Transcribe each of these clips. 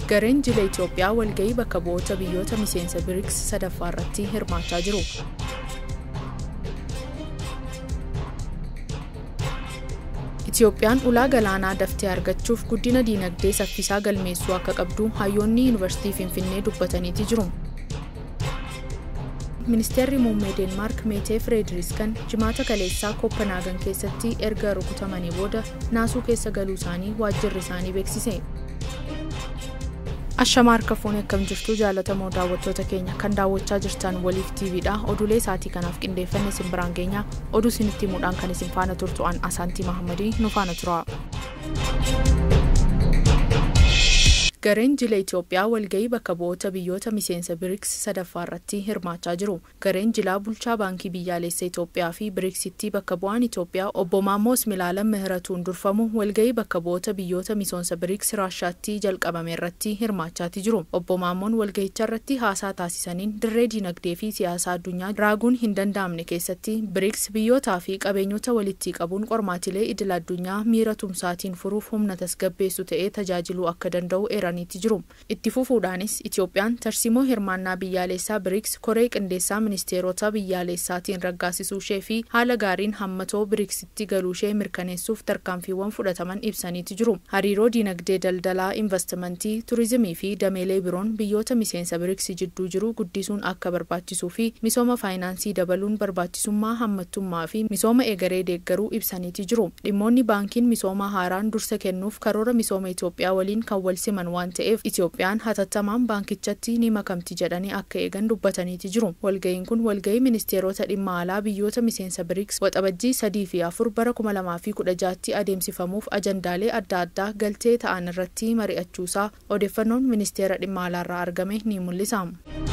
Gareen jila Itoophiyaa walga'ii bakka bu'oota biyyoota miseensa BRICS sadaffaa irratti hirmaachaa jiru. Itoophiyaan ulaa galaanaa daftee argachuuf guddina diinagdee saffisaa galmeessuu akka qabdu hayyoonni yuunivarsiitii Finfinnee dubbataniiti jiru. Ministeerri muummee Deenmaark Meetee Fireediriskan jimaata kaleessaa Kooppanaagan keessatti erga rukutamanii booda naasuu keessa galuu isaanii waajjirri isaanii beeksise. Ashamaa harka fuunee akkam jirtu jaalatamoo daawwattoota keenya kan daawwachaa jirtan waliif TVdha. Oduulee isaatii kanaaf qindeeffanne isin biraan geenya. Oduu isinitti himuudhaan kan isin faana turtu an Asaantii Mahamadii nu faana tura. Gareen jila Itoophiyaa walga'ii bakka bu'oota biyyoota miseensa BRICS sadaffaa irratti hirmaachaa jiru. Gareen jilaa bulchaa baankii biyyaalessa Itoophiyaa fi BRICSitti bakka bu'aan Itoophiyaa obbo Maammoos Milaalam Mihiratuun durfamu walga'ii bakka bu'oota biyyoota miseensa BRICS Raashaatti jalqabame irratti hirmaachaati jiru. Obbo Maammoon walga'icha irratti haasaa taasisaniin dirree dinagdee fi siyaasa addunyaa raaguun hin danda'amne keessatti BRICS biyyootaa fi qabeenyota walitti qabuun qormaatilee idil addunyaa miira tumsaatiin furuuf humna tasgabbeessu ta'ee tajaajiluu akka danda'u eeran jiru. Itti fufuudhaanis Itoophiyaan tarsimoo hirmaannaa biyyaalessaa BRICS koree qindeessaa ministeerota biyyaalessaatiin raggaasisuu ishee fi haala gaariin hammatoo BRICSitti galuu ishee mirkaneessuuf tarkaanfiiwwan fudhataman ibsaniiti jiru. Hariiroo dinagdee daldalaa, investimentii, turizimii fi dameelee biroon biyyoota miseensa BRICS jidduu jiru guddisuun akka barbaachisuu fi misooma faayinaansii dabaluun barbaachisummaa hammattummaa fi misooma eegaree deeggaruu ibsaniiti jiru. Dhimmoonni baankiin misoomaa haaraan dursa kennuuf karoora misooma Itoophiyaa waliin kan wal siman waan ta'eef Itoophiyaan hatattamaan baankichatti ni makamti jedhanii akka eegan dubbataniiti jiru. Walga'iin kun walga'ii ministeerota dhimma alaa biyyoota miseensa BRICS waxabajjii sadii fi afur bara kuma lamaa fi kudha jaatti adeemsifamuuf ajandaalee adda addaa galtee ta'an irratti mari'achuusaa odeeffannoon ministeera dhimma alaarraa argame ni mul'isa.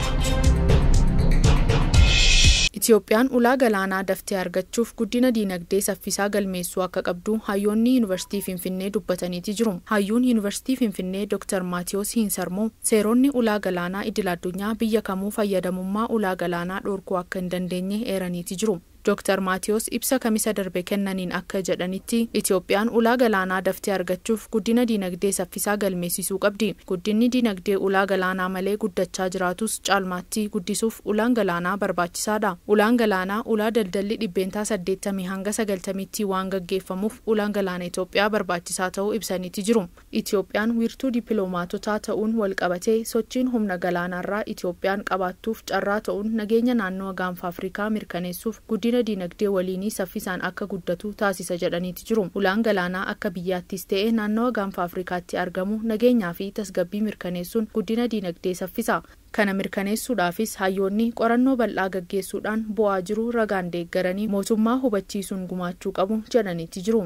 Itoophiyaan ulaa galaanaa daftee argachuuf guddina diinagdee saffisaa galmeessuu akka qabdu hayyoonni yuunivarsiitii Finfinnee dubbataniiti jiru. Hayyuun yuunivarsiitii Finfinnee Dr. Maatiyos Hinsarmoo seeronni ulaa galaanaa idil addunyaa biyya kamuu fayyadamummaa ulaa galaanaa dhorkuu akka hin dandeenye eeraniiti jiru. Dr. Maatiyos ibsa kamisa darbe kennaniin akka jedhanitti Itoophiyaan ulaa galaanaa daftee argachuuf guddina diinagdee saffisaa galmeessisuu qabdi. Guddinni diinagdee ulaa galaanaa malee guddachaa jiraatus caalmaatti guddisuuf ulaan galaanaa barbaachisaadha. Ulaan galaanaa ulaa daldalli dhibbeentaa saddeettamii hanga sagaltamiitti waan gaggeeffamuuf ulaan galaana Itoophiyaa barbaachisaa ta'uu ibsaniiti jiru. Itoophiyaan wiirtuu dippiloomaatotaa ta'uun walqabatee sochiin humna galaanaarraa Itoophiyaan qabaattuuf carraa ta'uun nageenya naannoo gaanfa Afrikaa mirkaneessuuf guddina guddina diinagdee waliinii saffisaan akka guddatu taasisa jedhaniiti jiru. Ulaan galaanaa akka biyyaattis ta'e naannawa gaanfa Afrikaatti argamu nageenyaa fi tasgabbii mirkaneessuun guddina diinagdee saffisa. Kana mirkaneessuudhaafis hayyoonni qorannoo bal'aa gaggeessuudhaan bu'aa jiru ragaan deeggaranii mootummaa hubachiisuun gumaachuu qabu jedhaniiti jiru.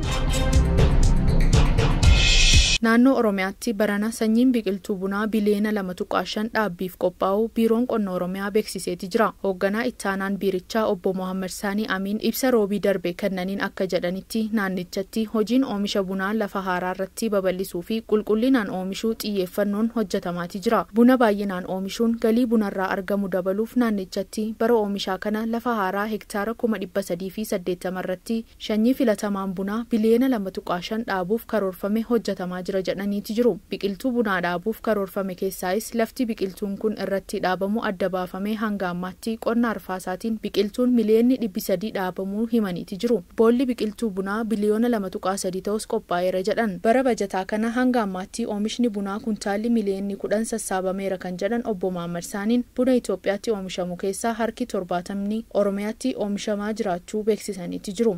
Naannoo Oromiyaatti barana sanyiin biqiltuu bunaa biliyeena lama tuqaa shan dhaabbiif qophaa'u biiroon qonna Oromiyaa beeksiseeti jira. Hoogganaa ittaanaan biirichaa obbo Mohaammed Saanii Amiin ibsa roobii darbe kennaniin akka jedhanitti naannichatti hojiin oomisha bunaa lafa haaraa irratti babal'isuu fi qulqullinaan oomishuu xiyyeeffannoon hojjetamaati jira. Buna baay'inaan oomishuun galii bunarraa argamu dabaluuf naannichatti bara oomishaa kana lafa haaraa hektaara kuma dhibba sadii fi saddeettama irratti sanyii filatamaan bunaa biliyeena lama tuqaa shan dhaabuuf karoorfame hojjetamaa jira. jira jedhaniiti jiru. Biqiltuu bunaa dhaabuuf karoorfame keessaayis lafti biqiltuun kun irratti dhaabamu adda baafamee hanga ammaatti qonna arfaasaatiin biqiltuun miliyoonni dhibbi sadii dhaabamuu himaniiti jiru. Boolli biqiltuu bunaa biliyoona lama tuqaa sadii ta'us qophaa'eera jedhan. Bara bajataa kana hanga ammaatti oomishni bunaa kuntaalli miliyoonni kudhan sassaabameera kan jedhan obbo Mahammad Saaniin buna Itoophiyaatti oomishamu keessaa harki torbaatamni Oromiyaatti oomishamaa jiraachuu beeksisaniiti jiru.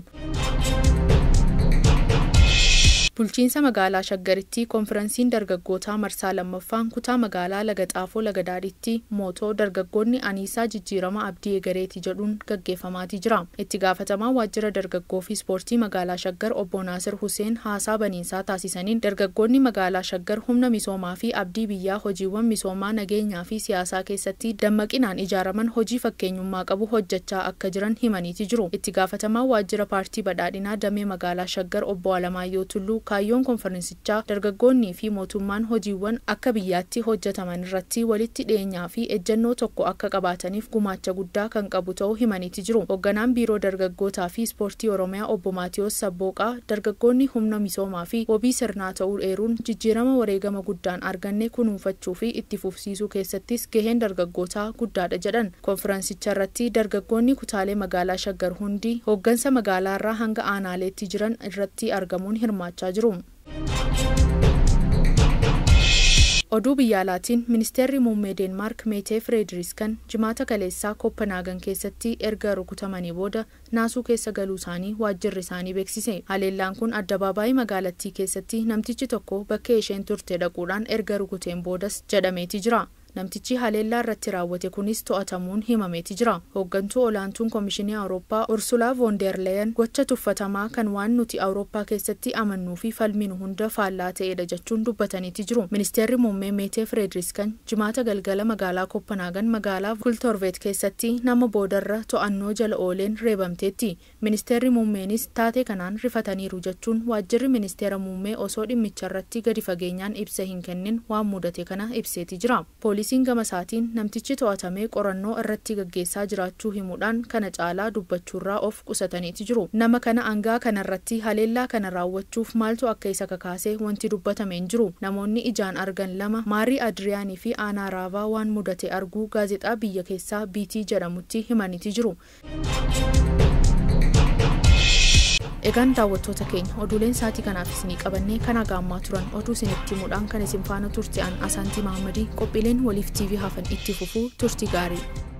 Bulchiinsa magaalaa Shaggaritti konferansiin dargaggootaa marsaa lammaffaan kutaa magaalaa Laga Xaafoo Laga Daadhiitti mootoo dargaggoonni Aniisaa Jijjiirama Abdii Egereeti jedhuun gaggeeffamaatii jira. Itti gaafatamaa waajjira dargaggoo fi ispoortii magaalaa Shaggar obbo Naasir Huseen haasaa baniinsaa taasisaniin dargaggoonni magaalaa Shaggar humna misoomaa fi abdii biyyaa hojiiwwan misoomaa nageenyaa fi siyaasaa keessatti dammaqinaan ijaaraman hojii fakkeenyummaa qabu hojjechaa akka jiran himaniiti jiru. Itti gaafatamaa waajjira paartii badhaadhinaa damee magaalaa Shaggar obbo Alamaayyoo Tulluu kaayyoon konferansichaa dargaggoonnii fi mootummaan hojiiwwan akka biyyaatti hojjetaman irratti walitti dhiyeenyaa fi ejjennoo tokko akka qabaataniif gumaacha guddaa kan qabu ta'uu himaniiti jiru. Hoogganaan biiroo dargaggootaa fi ispoortii Oromiyaa obbo Maatiyos Sabbooqaa dargaggoonni humna misoomaa fi wabii sirnaa ta'uu eeruun jijjiirama wareegama guddaan arganne kunuunfachuu fi itti fufsiisuu keessattis gaheen dargaggootaa guddaadha jedhan. Konferansicha irratti dargaggoonni kutaalee magaalaa Shaggar hundi hooggansa magaalaa irraa hanga aanaaleetti jiran irratti argamuun hirmaachaa jiru. oduu biyya alaatiin ministeerri muummee deenmaark meetee fireediriskan jimaata kaleessaa kooppanaagan keessatti erga rukutamanii booda naasuu keessa galuu isaanii waajjirri isaanii beeksise haleellaan kun addabaabaayii magaalattii keessatti namtichi tokko bakka isheen turte dhaquudhaan erga rukuteen boodas jedhameeti jira. namtichi haleellaa irratti raawwate kunis to'atamuun himameeti jira hooggantuu olaantuun koomishinii awurooppaa ursulaa voonderleyen gocha tuffatamaa kan waan nuti awurooppaa keessatti amannuu fi falminu hunda faallaa ta'edha jechuun dubbataniiti jiru ministeerri muummee meetee fireediriskan jimaata galgala magaalaa kooppanaagan magaalaa kultorveet keessatti nama boodarra to'annoo jala ooleen reebamteetti ministeerri muummeenis taatee kanaan rifataniiru jechuun waajjirri ministeera muummee osoo dhimmicha irratti gadi fageenyaan ibsa hin kennin waan mudate kana ibseeti jira poolisiin gama isaatiin namtichi to'atamee qorannoo irratti gaggeessaa jiraachuu himuudhaan kana caalaa dubbachuurraa of qusataniiti jiru nama kana angaa kanarratti haleellaa kana raawwachuuf maaltu akka isa kakaase wanti dubbatame hin jiru namoonni ijaan argan lama maarii adiriyaanii fi aanaa raavaa waan mudate arguu gaazexaa biyya keessaa biitii jedhamutti himaniiti jiru. egaan daawwattoota keenya oduuleen sa'aatii kanaaf isinii qabannee kan hagaammaa turan oduu isinitti himuudhaan kan isin faana turte an asaantii mahammadii qophiileen waliif tv hafan itti fufuu turtii gaarii